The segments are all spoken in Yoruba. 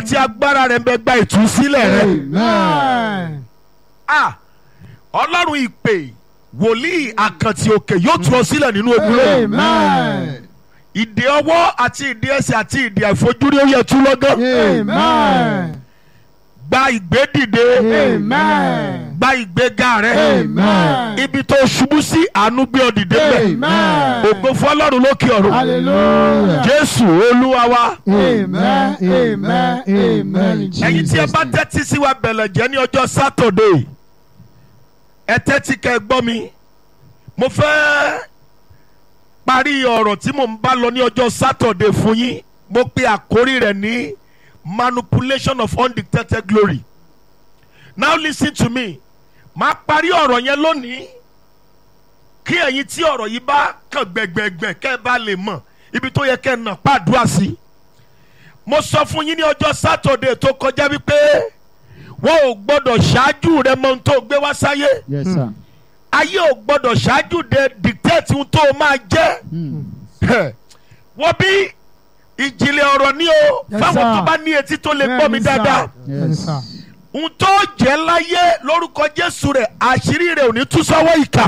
rẹ tí agbára rẹ ń bẹ gba ìtúsílẹ̀ rẹ. Amen. Ah, ọlọ́run ìpè wòlíì àkàntì òkè yóò tú ọ sílẹ̀ nínú ogun rẹ. Amen. ìdè ọwọ́ àti ìdè ẹsẹ̀ àti ìdè àìfojúrí ó yẹ tú lọ́gán. Amen. gba ìgbédìde Amen. gba ìgbéga rẹ. Amen. ibi tó ṣubú sí àánú gbé ọ dìde bẹ́ẹ̀. Amen. ògo fún ọlọ́run lókè ọ̀run. Hallelujah. jésù olúwa wa. Amen. Amen. Amen. in ẹ̀yin tí ẹ Jesus' bá name. tẹ́tí sí wa bẹ̀lẹ̀ jẹ́ ní ọjọ́ sátọ̀dé ẹ tẹ́tí kẹ́ ẹ gbọ́ mi mo fẹ́ parí ọ̀rọ̀ tí mò ń bá lọ ní ọjọ́ sátọ̀dé fún yín mo pe àkórí rẹ̀ ní manipulation of undetected glory now listen to me máa parí ọ̀rọ̀ yẹn lónìí kí ẹ̀yin tí ọ̀rọ̀ yìí bá kàn gbẹ̀gbẹ̀gbẹ̀ kẹ́ ẹ bá lè mọ̀ ibi tó yẹ kẹ́ ẹ nà pàdúrà sí mo sọ fún yín ní ọjọ́ sátọ̀dé tó kọjá wípé wọn ò gbọ́dọ̀ ṣáájú rẹ mọ ohun tó gbé wá sáyé Yes, sir. ayé ò gbọ́dọ̀ ṣáájú de dictate ohun tó máa jẹ́ wọ́n bí ìjìnlẹ̀ ọ̀rọ̀ ní o Yes, fáwọn sir. tó bá ní etí tó lè gbọ́ mi Bẹ́ẹ̀ni, sir. dáadáa Yes, sir. ohun tó jẹ́ láyé lórúkọ jésù rẹ̀ àṣírí rẹ̀ ò ní tú sọ́wọ́ ìkà.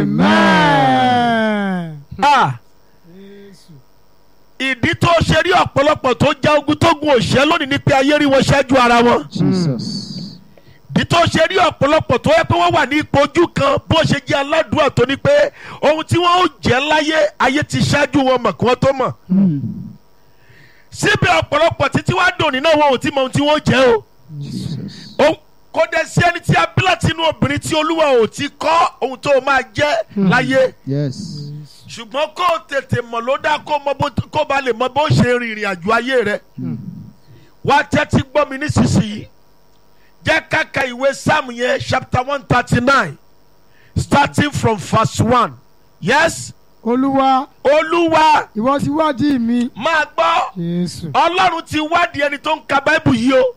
Amen. Ah, ìdí tó ṣe rí ọ̀pọ̀lọpọ̀ tó já ogun tó gun òṣẹ́ lónìí ni pé ayé rí wọn ṣáájú ara wọn. Jesus. ìdí tó ṣe rí ọ̀pọ̀lọpọ̀ tó yẹ pé wọ́n wà ní ipò ojú kan bó ṣe jẹ́ aládùúgbò tó ní pé ohun tí wọ́n ó jẹ́ láyé ayé ti ṣáájú wọn mọ̀ kí wọ́n tó mọ̀. síbẹ̀ ọ̀pọ̀lọpọ̀ títí wá dòní náà wọn ò tí mọ ohun tí wọ́n jẹ́ o. Jesus. Ó- kò dẹ̀ sí ẹni tí a bí láti inú obìnrin tí olúwa ò ti kọ́ ohun tó máa jẹ́ láyé Yes. ṣùgbọ́n kó o tètè mọ̀ ló dá kó mọ bó kó ba lè mọ bó ṣe rin ìrìn àjò ayé rẹ wá tẹ́tí gbọ́ mi nísinsìnyí jẹ́ káka ìwé sáàmù yẹn chapter one thirty nine starting from verse one yes Olúwa, olúwa ìwọ ti wádìí mi. máa gbọ́ Jésù. ọlọ́run ti wádìí ẹni tó ń ka báíbù yìí o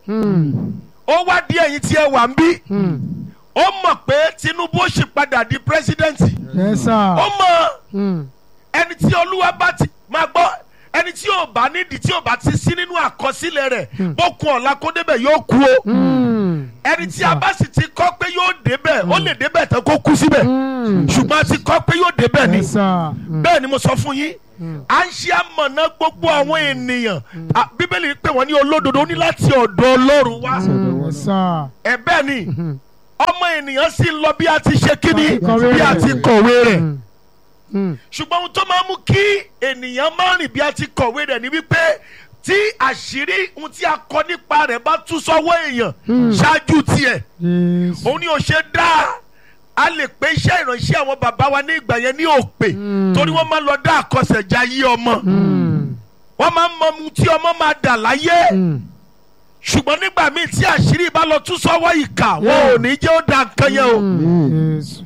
ó wádìí ẹ̀yin tí ẹ wà ń bí ó mọ̀ pé tinubu ó sì padà di pírẹsidẹ́ǹtì Yes, sir. ó mọ̀ Mm. ẹni tí olúwa bá ti máa gbọ́ ẹni tí ò bá nídìí tí ò bá ti sí nínú àkọsílẹ̀ rẹ̀ bó kun ọ̀la kó débẹ̀ yóò kú o Mm. ẹni tí a bá sì ti kọ́ pé yóò débẹ̀ ó lè débẹ̀ tán kó kú síbẹ̀ Mm. ṣùgbọ́n a ti kọ́ pé yóò débẹ̀ ni Yes, sir. Mm. bẹ́ẹ̀ ni mo sọ fún yín à ń ṣe àmọ̀nà gbogbo àwọn ènìyàn À, bíbélì pé wọ́n ní olódodo ó ní láti ọ̀dọ̀ ọlọ́run wá Yes, sir. ẹ bẹ́ẹ̀ ni ọmọ ènìyàn sì ń lọ bí a ti ṣe kíni Kọ̀wé bí a rẹ̀. ti kọ̀wé rẹ̀ Mm. Mm. ṣùgbọ́n ohun tó máa ń mú kí ènìyàn máa rìn bí a ti kọ̀wé rẹ̀ ni wípé tí àṣírí ohun tí a kọ nípa rẹ̀ bá tú sọ́wọ́ èèyàn ṣáájú tiẹ̀ Jésù. òun ni ò ṣe dá a lè pé iṣẹ́ ìránṣẹ́ àwọn bàbá wa ní ìgbà yẹn ní òpè torí wọ́n máa ń lọ dá àkọsẹ̀já yí ọmọ Mm. wọ́n máa ń mọ ohun tí ọmọ máa dà láyé Mm. ṣùgbọ́n nígbà míì tí àṣírí bá lọ tú sọ́wọ́ ìkà wọn ò ní jẹ́ ó da nǹkan yẹn o. Jésù.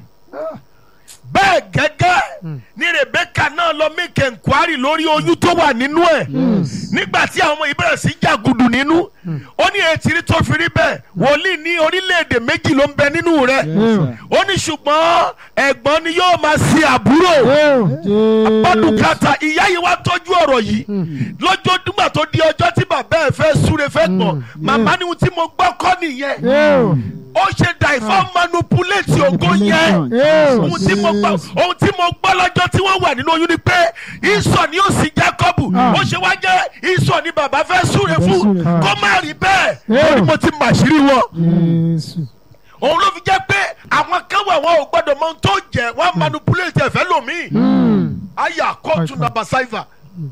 bẹ́ẹ̀ gẹ́gẹ́ ni rebeka náà lọ make enquiry lórí oyún tó wà nínú ẹ̀ nígbà tí àwọn ọmọ yìí bẹ̀rẹ̀ sí jàgùdù nínú ó ní ètìrí tó fi rí bẹ́ẹ̀ wòlíì ní orílẹ̀-èdè méjì ló ń bẹ nínú rẹ̀ Yes, sir. ó ní ṣùgbọ́n ẹ̀gbọ́n ni yóò máa ṣe àbúrò Jésù. bọ́dùkátà ìyá yìí wá tọ́jú ọ̀rọ̀ yìí lọ́jọ́ dúgbà tó di ọjọ́ tí bàbá ẹ̀ fẹ́ súre fẹ́ gbọ̀n màmá ni ohun tí mo gbọ́ kọ́ nìyẹn Yóò. ó ṣe dàìfọ́ manipulate ògo yẹn Yóò. ohun tí mo gbọ́ ohun tí mo gbọ́ lọ́jọ́ tí wọ́n wà nínú oyún ni pé ìsọ̀ ni ó sì Jákọ́bù Ah. ó ṣe wá jẹ́ ìsọ̀ ni bàbá fẹ́ súre fún súre fún. kó má rí bẹ́ẹ̀ Yeah. ó ní mo ti màṣírí wọn Jésù. òun ló fi jẹ́ pé àwọn kan wà wọn ò gbọ́dọ̀ mọ ohun tó jẹ́ wọ́n manipulate ẹ̀fẹ́ lòmíì Mm. aya kóòtù Right. nàbà sáìfà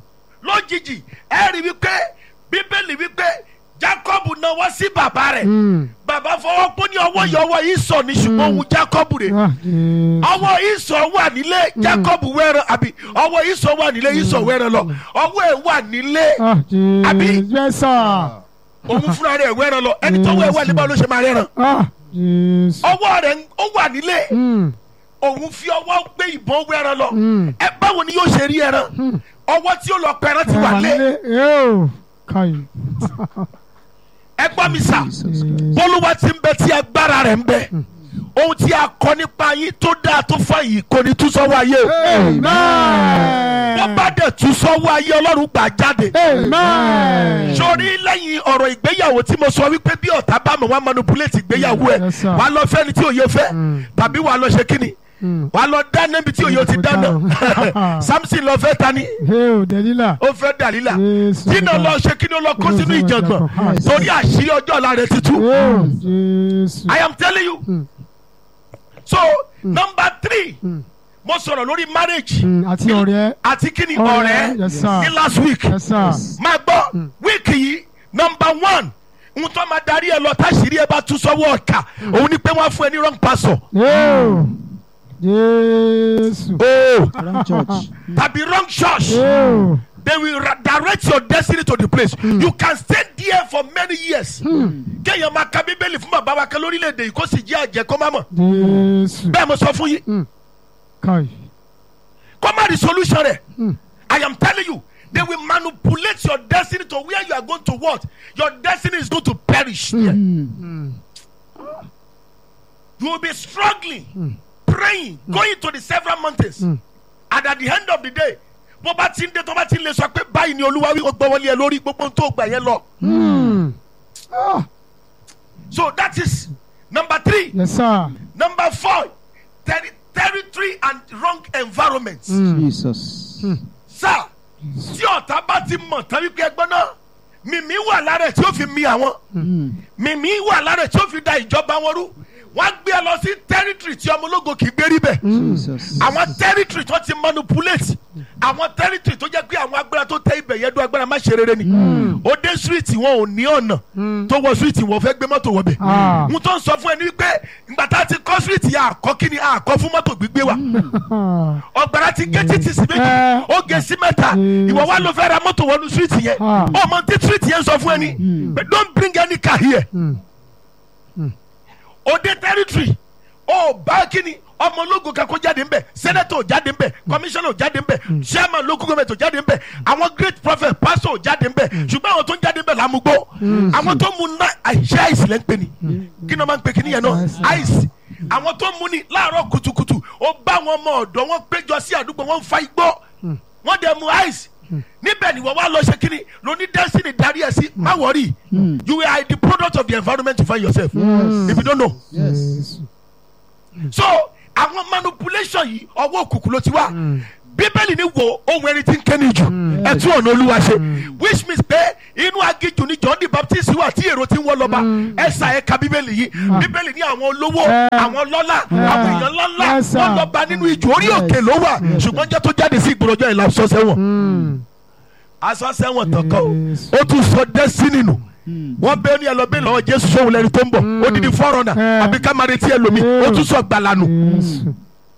lójijì ẹ rí wípé bíbélì wípé Jákọ́bù náwó sí bàbá rẹ̀ Mm. bàbá fọwọ́ pọ́ ní ọwọ́ yìí ọwọ́ ìsọ̀ ni ṣùgbọ́n òun Jákọ́bù rẹ̀ Ah, Jésù. ọwọ́ ìsọ̀ wà nílé Jacob wẹ́ràn àbí ọwọ́ ìsọ̀ wà nílé ìsọ̀ wẹ́ràn lọ ọwọ́ ẹ̀ wà nílé Ah, Jésù. Àbí? Yes, sir. òun fúnra rẹ̀ wẹ́ràn lọ ẹni tó wẹ̀ wà níbà ló ṣe máa rẹ́ràn Ah, Jésù. ọwọ́ rẹ̀ ń- ó wà nílé Mm. òun fi ọwọ́ gbé ìbọn wẹ́ràn lọ Mm. ẹ báwo ni yóò ṣe rí ẹran ọwọ́ tí ó lọ pẹran ti wà lé Yóò. Káyì. ẹ gbọ́ mi sà Jesus. bólúwa ti ń bẹ tí agbára rẹ̀ ń bẹ ohun tí a kọ nípa yín tó dáa tó fà yìí kò ní tú sọ́wọ́ ayé o. wọ́n bá dẹ̀ tú sọ́wọ́ ayé ọlọ́run gbà jáde. Amen. sórí lẹ́yìn ọ̀rọ̀ ìgbéyàwó tí mo sọ wípé bí ọ̀tá bá mọ̀ wá manipulate ìgbéyàwó ẹ̀ Yes, sir. wà á lọ fẹ́ni tí òye fẹ́ tàbí wà á lọ ṣe kíni Mm. wà á lọ dáná ibi tí òye ò ti dáná Samson lọ fẹ́ tani Hey, o Delila. ó fẹ́ Dàlílà Yes, dínà Lord. lọ ṣe kíni ó lọ kó sínú Yes, ìjàngbọ̀n Lord. torí àṣírí ọjọ́ ọ̀la rẹ̀ ti tú. Oh, Jésù. I am telling you. Mm. So number three mo sọ̀rọ̀ lórí marriage Mm, Àti ọ̀rẹ́. àti kíni Ọ̀rẹ́, ọ̀rẹ́ yes, sir. ní last week Yes, sir. máa gbọ́ wíìkì yìí number one n tó máa darí ẹ lọ táṣìírí ẹ bá tú sọ́wọ́ ọ̀kà òun ni pé wọ́n á fún ẹ ní wrong pastor Oh, Jésù. oh Wrong church. tàbí wrong church Oh, they will ra- direct your destiny to the place you can stay there for many years kéèyàn máa ka bíbélì fún bàbá wa kan lórílẹ̀‐èdè yìí kó sì jẹ́ àjẹ́ kó má mọ̀ Jésù. bẹ́ẹ̀ mo sọ fún yín Kai. kó má rí solution rẹ̀ Mm. I am telling you they will manipulate your destiny to where you are going to what your destiny is going to perish there. you will be struggling praying going to the several mountains and at the end of the day bó bá ti ń dé tó bá ti ń lè sọ pé báyìí ni olúwa wí ó gbọ́ wọlé ẹ lórí gbogbo ohun tó gbà yẹn lọ. Mm. Ah, so that is number three Yes, sir. number four terri territory and wrong environment. Jesus. sá tí ọ̀tá bá ti mọ̀ tán wípé ẹgbọ́n náà mímí wà lára ẹ̀ tí ó fi mi àwọn mímí wà lára ẹ̀ tí ó fi da ìjọba wọn rú wọ́n á gbé ẹ lọ sí territory tí ọmọ ológo kì í gbé rí bẹ̀ Jesus. àwọn territory tó ti manipulate àwọn territory tó jẹ́ pé àwọn agbára tó tẹ ibẹ̀ yẹn dún agbára má ṣe rere ni ó dé street wọn ò ní ọ̀nà tó wọ street wọn fẹ́ gbé mọ́tò wọbẹ̀ Ah. n tó ń sọ fún ẹ ní wípé ìgbà tá a ti kọ́ street yẹn àkọ́ kí ni àkọ́ fún mọ́tò gbígbé wa Ah, ọgbàrá ti gé títì sí méjì Eh. ó gé sí mẹ́ta Mm. ìwọ wa ló fẹ́ ra mọ́tò wọnú street yẹn Ah. ọmọ tí street yẹn sọ fún ẹ ní but don't bring any car here Mm. ó dé territory ó bá kíni ọmọ ológun kan kó jáde ńbẹ senator ò jáde ńbẹ commissioner ò jáde ńbẹ chairman local government ò jáde ńbẹ àwọn great prophet pastor ò jáde ńbẹ ṣùgbọ́n àwọn tó ń jáde ńbẹ làmúgbó àwọn tó mu ná àìṣe àìsí lẹ́ ń pè ní kí ni wọ́n máa ń pè kíní yẹn náà àìsí àwọn tó mu ní láàárọ̀ kùtùkùtù ó bá wọn ọmọ ọ̀dọ́ wọn péjọ sí àdúgbò wọn ń fa igbó wọ́n dẹ̀ mu àìsí níbẹ̀ ni wọ́n wá lọ ṣe kíni lóní destiny darí ẹ̀ sí má wọ̀rí you are the product of the environment you find yourself if you don't know Jésù. so àwọn manipulation yìí ọwọ́ òkùnkùn ló ti wá bíbélì ní wo ohun ẹni tí ń kéde jù ẹtú ọ̀nà olúwa ṣe which means pé inú agijù ni john the baptist wà tí èrò ti ń wọ́ lọ́ba ẹ̀sà ẹ̀ka bíbélì yìí bíbélì ní àwọn olówó àwọn lọ́lá àwọn èèyàn ńláńlá Yes, sir. wọ́n lọ́ba nínú ìjù orí òkè ló wà ṣùgbọ́n jẹ́ tó jáde sí ìgboro ọjọ́ ìlà aṣọ sẹ́wọ̀n Mm. aṣọ sẹ́wọ̀n tán kọ́ Yes. ó tún sọ destiny nù wọ́n bẹ ní ẹlọ́bẹ̀ lọ́wọ́ jésù sóhun lẹ́ni tó ń bọ̀ ó di di fọ́rọ̀nà Eh. àbí ká máa retí ẹlòmí ó tún sọ gbàlà nù. Jésù.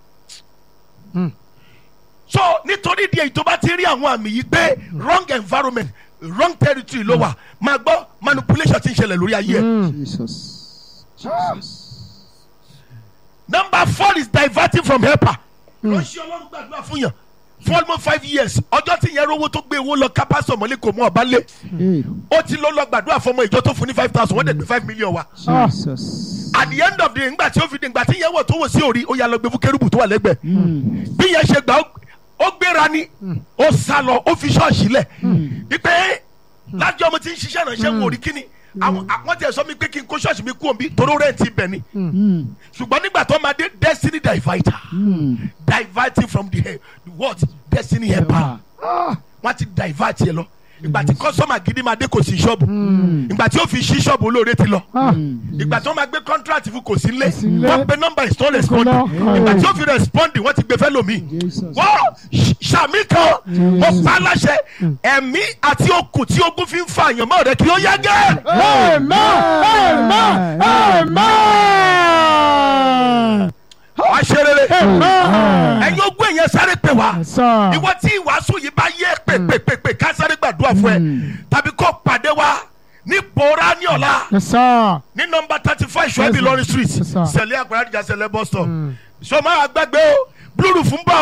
so nítorí díẹ̀ tó bá ti rí àwọn àmì yìí pé wrong environment wrong territory ló wà máa gbọ́ manipulation ti ń ṣẹlẹ̀ lórí ayé ẹ̀. Jesus. Jesus. number four is diverting from helper. lọ́sí ọlọ́run gbàdúrà fún yàn for almost five years ọjọ́ tí yẹn rówó tó gbé owó lọ kápásọ̀ mọ́lẹ́ kò mú ọba lé Hey. ó ti lọ lọ gbàdúrà fọmọ ìjọ tó fún ní five thousand wọ́n dẹ̀ gbé five million wa. Jesus. at the end of the day ńgbà tí ó fi di ńgbà tí yẹn wọ̀ tó wò sí òrí ó yà lọ gbé fún kérúbù tó wà lẹ́gbẹ̀ẹ́ bí yẹn ṣe gbà ó- ó gbéra ni ó sá lọ ó fi ṣọ́ọ̀ṣì lẹ̀ wípé lájọ́ mo ti ń ṣiṣẹ́ ìrànṣẹ́ wò rí kíni àwọn àwọn tẹ̀ sọ mi pé kí n kó ṣọ́ọ̀ṣì mi kú òbí toró rẹ̀ ti bẹ̀ ni ṣùgbọ́n nígbà tó máa dé destiny divider diverting from the he- the what destiny helper wọ́n ti divert yẹ lọ ìgbà tí kọ́sọ́mà gidi máa dé kò sí ṣọ́ọ̀bù ìgbà tí ó fi ṣí ṣọ́ọ̀bù olóore ti lọ Ah, ìgbà tí wọ́n máa gbé contract fún kò sí lé sí nílé. wọ́n pe number is not responding lọ. ìgbà tí ó fi respond wọ́n ti gbé fẹ́ lómi Jesus. wọ́n sàmì kan mo pa láṣẹ ẹ̀mí àti okùn tí ogun fi ń fa àyànmọ́ rẹ kí ó yá gẹ́. Amen. Amen. Amen. wá ṣe rere Amen. ẹ̀yin ogún èèyàn sáré pè wá Yes, sir. ìwọ tí ìwàásù yìí bá yẹ pèpèpèpè ká sáré gbàdúrà fún ẹ tàbí kó pàdé wa ní pòórá ní ọ̀la Yes, sir. ní nọmba thirty five ṣọ́ẹ́bì Yes, lọ́rin street Yes, sir. sẹ̀lẹ̀ àgbàrá ìjà sẹ̀lẹ̀ bus stop so máa gbàgbé o blue roof ń bọ̀ o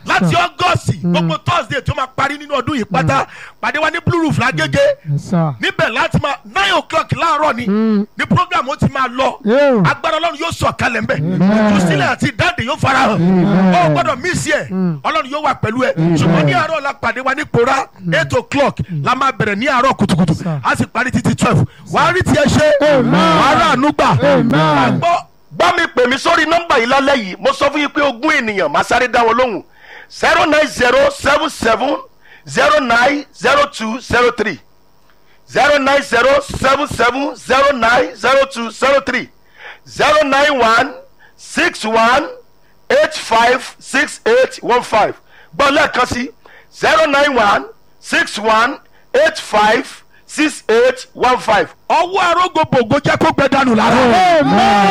láti ọgọ́sì gbogbo thursday tó máa parí nínú ọdún yìí pátá pàdé wa ní blue roof lágége Yes, sir. níbẹ̀ láti máa nine o'clock láàárọ̀ ni ní program ó ti máa lọ Yeah. agbára ọlọ́run yóò sọ̀ kalẹ̀ ńbẹ̀ ìtúsílẹ̀ àti ìdáǹdè yóò fara hàn ó gbọ́dọ̀ mísì ẹ̀ ọlọ́run yóò wà pẹ̀lú ẹ̀ ṣùgbọ́n ní àárọ̀ la pàdé wa ní pòrá eight o'clock la máa bẹ̀rẹ̀ ní àárọ̀ kùtùkùtù Sir. a sì parí títí twelve wàá rí tiẹ̀ ṣe wàá rà àánú gbà Amen. gbọ́. bá mi pè mí sórí nọ́mbà yìí lálẹ́ yìí mo sọ fún yín pé ogún ènìyàn máa sáré dá wọn lóhùn zero nine zero seven seven zero nine zero two zero three zero nine zero seven seven zero nine zero two zero three zero nine one six one eight five six eight one five gbọ́ lẹ́ẹ̀kan sí zero nine one six one eight five six eight one five. ọwọ́ arógo bògo jẹ́ kó gbẹ dànù lára.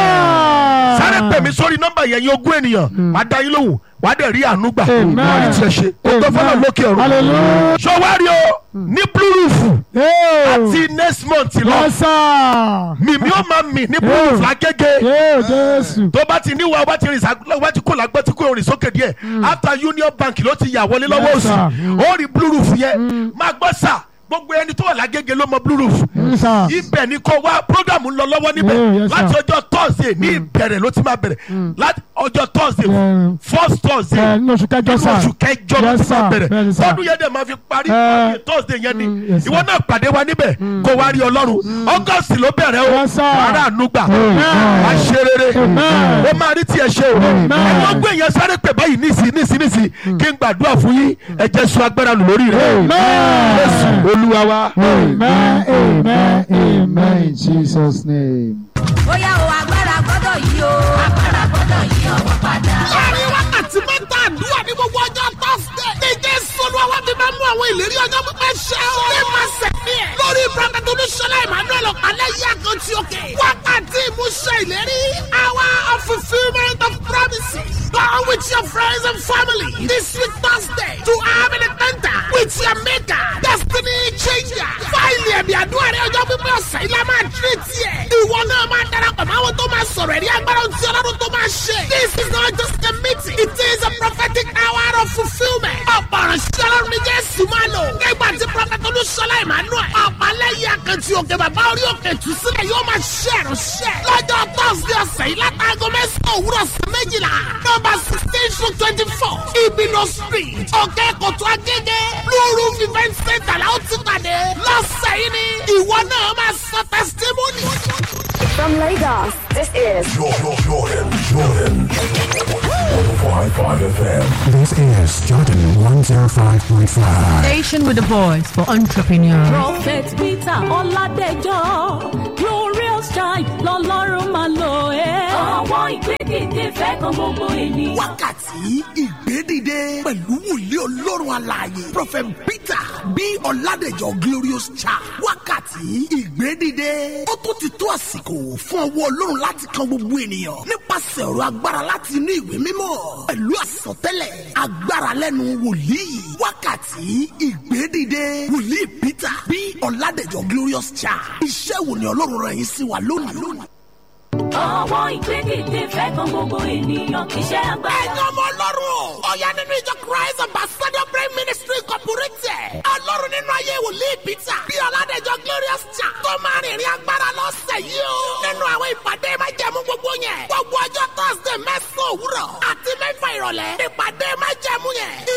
Amen. sáré pè mí sórí nọ́mbà yẹn yín ogún ènìyàn wàá dá yín lóhùn wàá dẹ̀ rí àánú gbà Amen. wàá rí tiẹ̀ ṣe o tó fọlọ́ lókè ọ̀run. Hallelujah. sọwárí o ní blue roof Yeah. àti next month lọ Yes, sir. mímí ó máa mì ní blue roof lágége Yeah, Jésù. tó bá ti níwà wá ti rìn sá wá ti kó làgbẹ́ tí kò rìn sókè díẹ̀ after union bank ló ti yà wọlé lọ́wọ́ Yes, òsì sir. ó rí blue roof yẹn máa gbọ́ sà gbogbo ẹni tó wà lágége ló mọ blue roof Yes, sir. ibẹ̀ ni kò wá program ń lọ lọ́wọ́ Yeah, níbẹ̀ yes, sir. láti ọjọ́ thursday ní ìbẹ̀rẹ̀ ló ti máa bẹ̀rẹ̀ láti ọjọ́ thursday Yeah. first thursday Ẹ, ní oṣù kẹjọ nínú sá. oṣù kẹjọ ló Yes, ti máa sir. bẹ̀rẹ̀ Bẹ́ẹ̀ni, sir. tọdún yẹn dẹ̀ máa fi parí Eh. parí thursday yẹn ni yes, sir. ìwọ náà pàdé wa níbẹ̀ kó wá rí ọlọ́run august ló bẹ̀rẹ̀ o Yes, sir. wàrà ànúgbà Amen. wàá ṣe rere Amen. ó máa rí tiẹ̀ ṣe o Amen. ẹ̀wọ́n gbé yẹn sáré pè báyìí nísì nísì nísì kí n gbàdúrà fún yín ẹ̀jẹ̀ sọ agbára lù lórí rẹ̀ Amen. jésù olúwa wa. Amen. Amen. Amen. In Jesus' name. bóyá o agbára gbọ́dọ̀ yí o agbára gbọ́dọ̀ yí ọwọ́ padà. láàrin wákàtí mẹ́ta àdúrà ní gbogbo ọjọ́ tọ́sídẹ̀. ní jésù olúwa wá fi máa mú àwọn ìlérí ọjọ́ pípẹ́ ṣẹ o. ní máa sẹ̀mí ẹ̀. lórí prọfẹ̀tì olúṣọlá emmanuel ọ̀pálẹ̀ yí àkàntì òkè. wákàtí ìmúṣẹ ìlérí. hour of fulfilment of promises. Go with your friends and family this week Thursday to have an encounter with your maker. Destiny changer. Fáìlì ẹ̀mí àdúrà rẹ̀ ọjọ́ pípẹ́ ọ̀sẹ̀ yìí la máa tírè tiẹ̀. Ìwọ náà máa darapọ̀ mọ́ àwọn tó máa sọ̀rọ̀ ẹ̀rí agbára ohun tí ọlọ́run tó máa ṣe. This is not just a meeting. It is a prophetic hour of fulfilment. Ọ̀pọ̀ ìránṣẹ́ ọlọ́run ní Jésù máa lò. Nígbà tí Prọfẹ̀tì Olúṣọlá Emmanuel. Ọ̀pálẹ́yìn àkàntì òkè bàbá orí òkè tù sílẹ̀ yóò máa ṣe ìránṣẹ́. Lọ́jọ́ Thursday ọ̀sẹ̀ yìí látàgọ mẹ́sàn-án òwúrọ̀ sí méjìlá. Nọ́mbà sixteen to twenty-four. Ibino street. Òkè Kòtò Agége. Blue Roof event center la ó ti pàdé. Lọ́sẹ̀ yìí ni ìwọ náà máa sọ testimony. From Lagos, this is Jordan, Jordan, Jordan. 105.5 FM. This is Jordan 105.5. Station with a voice for entrepreneurs. prophet peter ọládẹjọ glorious child lọ́lọ́run máa lò ẹ́. àwọn ìgbẹ́kẹ̀dé fẹ́ kan gbogbo ènìyàn. wákàtí ìgbédìde pẹ̀lú wòlíì ọlọ́run alààyè prophet peter bí ọ̀làdẹ̀jọ glorious child wákàtí ìgbédìde ó tún ti tó àsìkò fún ọwọ́ ọlọ́run láti kan gbogbo ènìyàn nípasẹ̀ ọ̀rọ̀ agbára láti inú ìwé mímọ́ pẹ̀lú àsọtẹ́lẹ̀ agbára lẹ́nu wòlíì wákàtí ìgbédìde wòlíì peter bí ọ̀làdẹ̀jọ glorious child iṣẹ́ wo ni ọlọ́run rẹ̀ yín sí wa lónìí. àwọn ìgbẹ́kẹ̀dé fẹ́ kan gbogbo ènìyàn kì í ṣe agbára. ẹ̀yin ọmọ ọlọ́run ọ̀yá nínú ìjọ christ ambassador prayer ministry incorporated ọlọ́run nínú ayé wòlíì peter bí ọ̀làdẹ̀jọ glorious cha tó máa rìnrìn agbára lọ́sẹ̀ yìí o nínú àwọn ìpàdé májẹ̀mú gbogbo yẹn gbogbo ọjọ́ thursday mẹ́sàn-án òwúrọ̀ àti mẹ́fà ìrọ̀lẹ́ ìpàdé májẹ̀mú yẹn